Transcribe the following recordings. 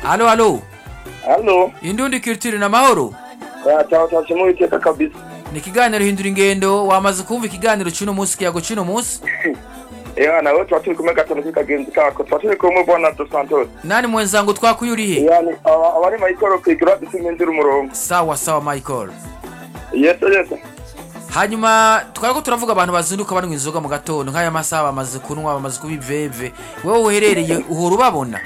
alo alo halo indundi culture na mahoro cyangwa cyangwa mu iteka kabisa ni ikiganiro hindura ingendo wamaze kumva ikiganiro cy'uno munsi kiyago cy'uno munsi ya nawe tuba turi kumwe gatanu k'ikagenzi kako tuba turi kumwe bwana dos santos nani mwenzangu twakwiye urihe yani aba- abari mayikoro kwigura dusiminzira umurongo sawa sawa michael yese yese hanyuma twari ko turavuga abantu bazinduka banywa inzoga mu gatondo nk'aya masaha bamaze kunywa bamaze kuba iveve wowe uherereye uhora ubabona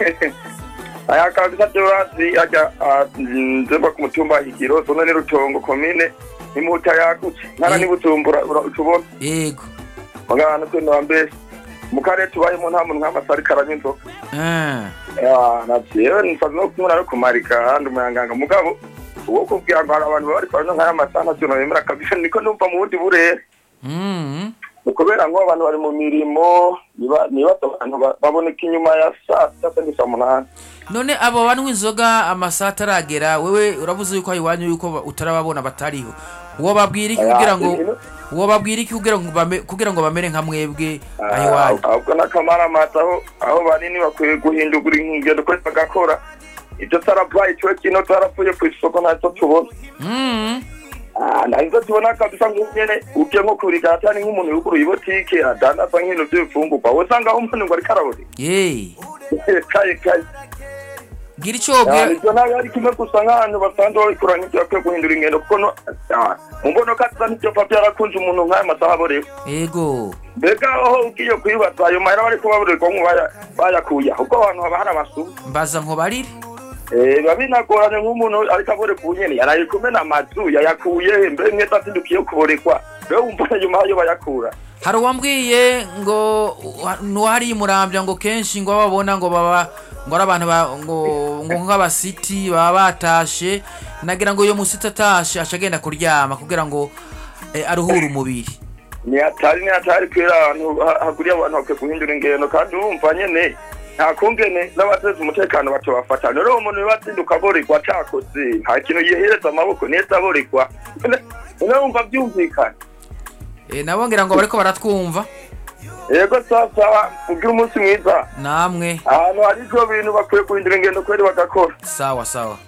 aya kabisa byorazi ajya nzemba ku mutumba higiro zone ni rutongo komine imuhuta yagutse ntara Eh. ni bujumbura ura- utubona yego mugana kwino wa mbere mu karere tubayemo nta muntu nk'amasa ariko aranywa inzoga Ah, Ya, navyewe nifaza no kumwe nari kumarika handi umuyanganga mugabo uwo kubwira ngo hari abantu baba bariko baranywa nk'aya masaha ntavyo nabemera kabisa niko numva mu bundi burere mm, ni kubera ngo abantu bari mu mirimo niba- nibaza abantu ba- baboneka inyuma ya saa sita cyangwa saa munani none abo banywa inzoga amasaha ataragera wewe urabuze yuko aho iwanyu yuko ba- utarababona batariho uwo babwira iki Aya, kugira ngo ino- uwo babwira iki kugira ngo bame- kugira ngo bamere nka mwebwe aho Ah, iwanyu ahubwo n'akamaramaza aho aho banini bakwiye guhindugura ingendo kuri bagakora ibyo tarabaye ikiwe kino tarapfuye ku isoko ntacyo tubona Mm, Ah, nahise tubona kabisa nk'unyene ugiye nko kurigara atari nk'umuntu yuguruye ibotike adandaza nk'ibintu by'ibifungurwa usanga aho umuntu ngo ariko arabona ye kaye kaye gira icyo wabwira ibyo ntabwo ari kimwe gusa nk'ahantu basanzwe babikora nk'ibyo bakwiye guhindura ingendo kuko no ah, mu mbonoka tuza n'ibyo papa yarakunze umuntu nk'aya masaha aborewe yego mbega aho ugiye kuyibaza ayo mahera bari kubaburirwa ngo baya- bayakuye ahubwo abantu haba hari amasuku mbaza nkobarire Eh, biba binagoranye nk'umuntu ariko abore ku nyene yaraye kumena amazu yayakuye he mbe mwese atindukiye kuborekwa mbe wumva nyuma ayo bayakura hari uwambwiye ngo ntuhariye umurambya ngo kenshi ngo babona ngo baba ngo ari abantu ba- ngo ngo nk'abasiti baba batashe nagira ngo iyo musiti atashe aca agenda kuryama kugira ngo eh, aruhure umubiri ni hatari ni hatari kwera ahantu ha- haguriye abantu bakwiye guhindura ingendo kandi urumva nyene nta kungene n'abateza umutekano batobafata rero uwo muntu bibatsinduka aborekwa cakoze nta kintu yihereza amaboko neza aborekwa none wumva byumvikana Eh, nabo ngira ngo bariko baratwumva yego sasa ugira umunsi mwiza namwe ahantu hari ivyo bintu bakwiye guhindura ingendo kweri bagakora sawa sawa